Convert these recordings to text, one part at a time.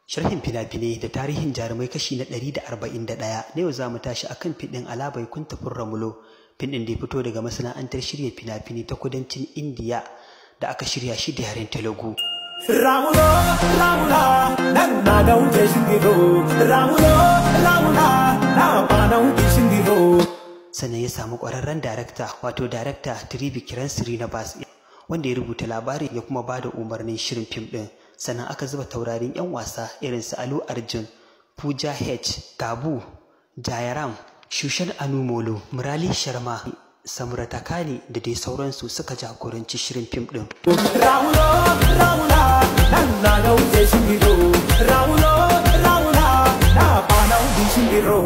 Sharhin fina-finai da tarihin jarumai kashi na 141 na yau za mu tashi akan fiɗin Alabai Kuntafin Ramulo, fiɗin da ya fito daga masana'antar shirya fina-finai ta kudancin Indiya da aka shirya shi da yaren Telugu. రాములో రాములా నన్న చేసిందిరో రాములో రాములా నా పానం తీసిందిరో Sannan ya samu ƙwararren darakta wato darakta Trivi Kiran Srinivas wanda ya rubuta labarin ya kuma ba da umarnin shirin fim ɗin. Sannan aka zuba taurarin 'yan wasa irin su Alu Arjun, Pooja H, Tabu, Jayaram, Shushan Anumolo, Murali Sharma, Samuratakani da dai sauransu suka jagoranci shirin fim ɗin. రాములో రాములా నన్న చేసిందిరో రాములో రాములా నా పానం తీసిందిరో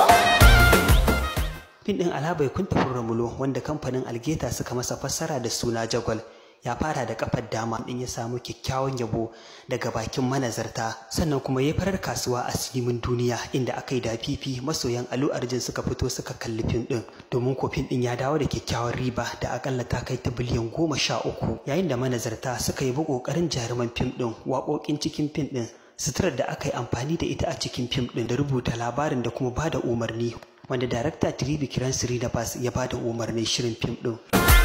Fim ɗin Alabai Kuntafin Ramulo wanda kamfanin Algeta suka masa fassara da suna Jagwal ya fara da kafar dama ɗin ya samu kyakkyawan yabo daga bakin manazarta sannan kuma ya farar kasuwa a sinimin duniya inda aka yi da fifi masoyan Alu Arjun suka fito suka kalli fim ɗin domin ko fim ɗin ya dawo da kyakkyawan riba da akalla ta kai ta biliyan goma sha uku yayin da manazarta suka yi bi ƙoƙarin jaruman fim ɗin waƙoƙin cikin fim ɗin suturar da aka yi amfani da ita a cikin fim ɗin da rubuta labarin da kuma ba da umarni wanda darakta Trivi Kiran Srinivas ya ba da umarnin shirin fim ɗin.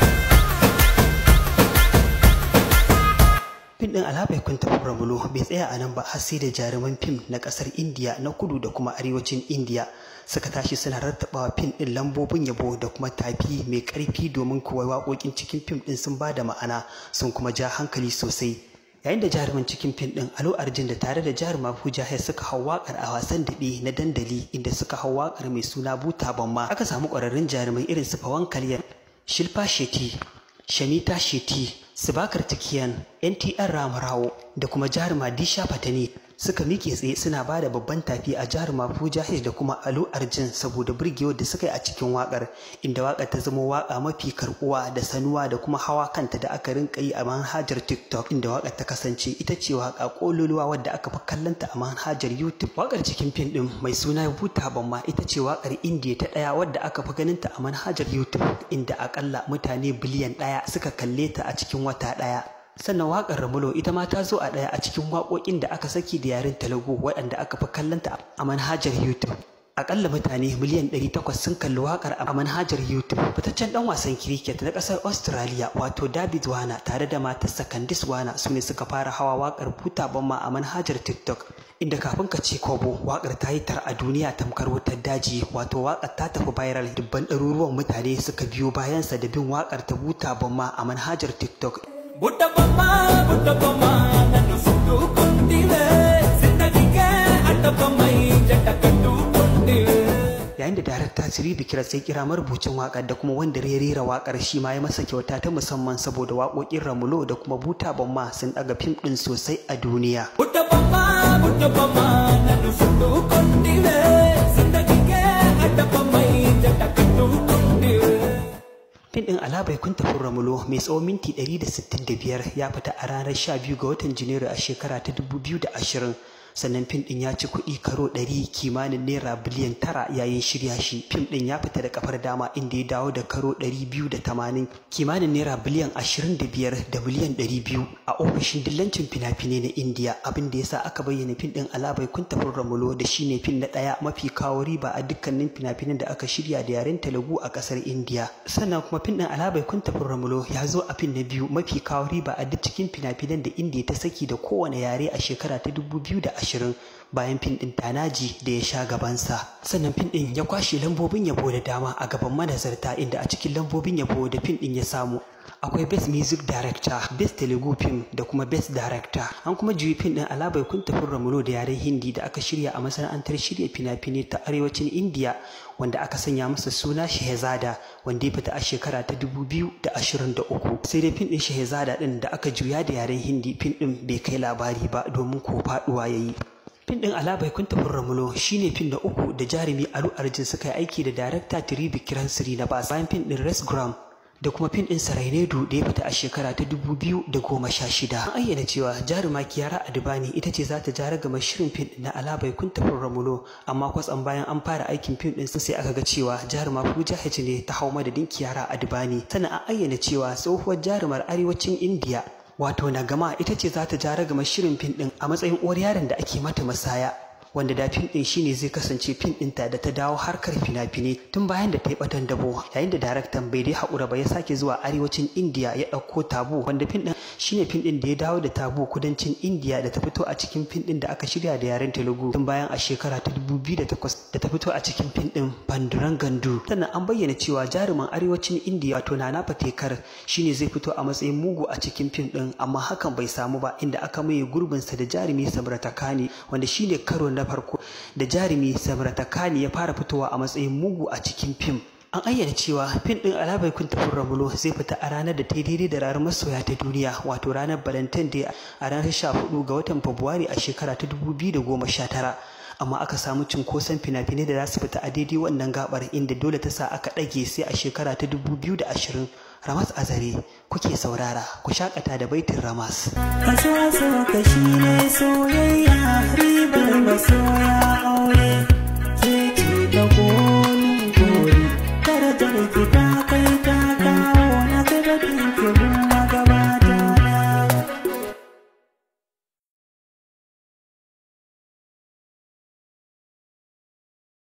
Fim ɗin Alabai Kuntafin Ramulo bai tsaya a nan ba har sai da jaruman fim na ƙasar Indiya na kudu da kuma arewacin Indiya suka tashi suna rattabawa fim ɗin lambobin yabo da kuma tafi mai ƙarfi domin kuwa waƙoƙin cikin fim ɗin sun ba da ma'ana sun kuma ja hankali sosai. yayin da jaruman cikin fim din Alo Arjun da tare da jaruma Pooja Hai suka hau wakar a wasan daɓe na dandali inda suka hau wakar mai suna Buta Bamma aka samu ƙwararrun jarumai irin su Pawan Kalyan, Shilpa Shetty, Shamita Shetty, Subakar Tikiyan, NTR Ramarawo da kuma jaruma Disha Patani suka miƙe tsaye suna ba da babban tafi a jaruma Pooja Hai da kuma Alo Arjun saboda burgewar da suka yi a cikin wakar inda wakar ta zama waka mafi karbuwa da sanuwa da kuma hawa kanta da aka rinka yi a manhajar TikTok inda wakar ta kasance ita ce waka kololuwa wadda aka fi kallonta a manhajar YouTube wakar cikin fim din mai suna Buta Bamma ita ce wakar Indiya ta daya wadda aka fi ganinta a manhajar YouTube inda akalla mutane biliyan daya suka kalle ta a cikin wata daya sannan waƙar ramulo ita ma ta zo a ɗaya a cikin waƙoƙin da aka saki da yaren telugu waɗanda aka fi kallonta a manhajar youtube akalla mutane miliyan 800 sun kalli waƙar a manhajar youtube fitaccen ɗan wasan cricket na ƙasar australia wato david wana tare da matarsa candice wana su ne suka fara hawa waƙar buta bamma a manhajar tiktok inda kafin ka ce kobo waƙar ta yi tar a duniya tamkar wutar daji wato waƙar ta tafi viral dubban ɗaruruwan mutane suka biyo bayansa da bin waƙar ta buta bamma a manhajar tiktok బుట్టబొమ్మ బుట్టబొమ్మ నన్ను చుట్టుకుంటివే జిందగీకే అడ్డబొమ్మై జంట కట్టుకుంటివే yayin da darakta Siribi Kira sai kira marubucin waƙar da kuma wanda ya rera waƙar shi ma ya masa kyauta ta musamman saboda waƙoƙin Ramulo da kuma Buta Bamma sun ɗaga fim ɗin sosai a duniya. బుట్టబొమ్మ బుట్టబొమ్మ నన్ను చుట్టుకుంటివే జిందగీకే అడ్డబొమ్మై జంట కట్టుకుంటివే Fim ɗin Alabai Kuntafin Ramulo mai tsawon minti 165 ya fita a ranar 12 ga watan Janairu a shekara ta 2020. sannan fim ɗin ya ci kuɗi karo 100 kimanin naira biliyan tara yayin shirya shi fim ɗin ya fita da kafar dama inda ya dawo da karo 280 kimanin naira biliyan 25 da miliyan 200 a ofishin dillancin fina-finai na indiya abin da yasa aka bayyana fim ɗin alabai kuntafin ramulo da shine fim na ɗaya mafi kawo riba a dukkanin fina-finan da aka shirya da yaren telugu a ƙasar indiya sannan kuma fim ɗin alabai kuntafin ramulo ya zo a fim na biyu mafi kawo riba a duk cikin fina-finan da indiya ta saki da kowane yare a shekara ta 2020 ashirin bayan fin ɗin tanaji da ya sha gabansa sannan fin ɗin ya kwashe lambobin yabo da dama a gaban manazarta inda a cikin lambobin yabo da fin ɗin ya samu akwai best music director best telugu film da kuma best director an kuma juyi fin ɗin alabai kun tafi ramulo da yaren hindi da aka shirya a masana'antar shirya fina-finai ta arewacin indiya wanda aka sanya masa suna shehzada wanda ya fita a shekara ta 2023 sai dai fin ɗin shehzada ɗin da aka juya da yaren hindi fin ɗin bai kai labari ba domin ko faɗuwa ya yi Fin ɗin Alabai kun tafin Ramulo shine fin na uku da jarumi Alu Arjun suka yi aiki da darakta Trivi Kiran Srinivas bayan fin ɗin Resgram da kuma fin ɗin Sarainedu da ya fita a shekara ta dubu biyu da goma sha shida. An ayyana cewa jaruma Kiyara Adibani ita ce za ta jara gama shirin fin na Alabai kun tafin Ramulo amma kwatsam bayan an fara aikin fim ɗin sai aka ga cewa jaruma Pooja H ne ta hau madadin Kiyara Adibani sannan an ayyana cewa tsohuwar jarumar arewacin Indiya wato nagama ita ce za ta ja ragama shirin fim ɗin a matsayin uwar yaron da ake mata masaya wanda da fim din shine zai kasance fim ɗinta da ta dawo harkar fina-finai tun bayan da ta yi batan dabo yayin da daraktan bai dai haƙura ba ya sake zuwa arewacin indiya ya ɗauko tabu wanda fim ɗin shine fim ɗin da ya dawo da tabu kudancin indiya da ta fito a cikin fim ɗin da aka shirya da yaren telugu tun bayan a shekara ta dubu biyu da takwas da ta fito a cikin fim ɗin banduran gandu sannan an bayyana cewa jarumin arewacin indiya wato nana fatekar shine zai fito a matsayin mugu a cikin fim ɗin amma hakan bai samu ba inda aka maye gurbinsa da jarumi samrata kani wanda shine karo na farko da jarumi samrata kani ya fara fitowa a matsayin mugu a cikin fim an ayyana cewa fim din alabai kun tafin ramulo zai fita a ranar da ta yi daidai da ranar masoya ta duniya wato ranar valentine day a ranar 14 ga watan fabrairu a shekara ta 2019 amma aka samu cinkoson fina-finai da za su fita a daidai wannan gabar inda dole ta sa aka ɗage sai a shekara ta 2020 ramas azare kuke saurara ku shakata da baitin ramas Haso haso kashi ne soyayya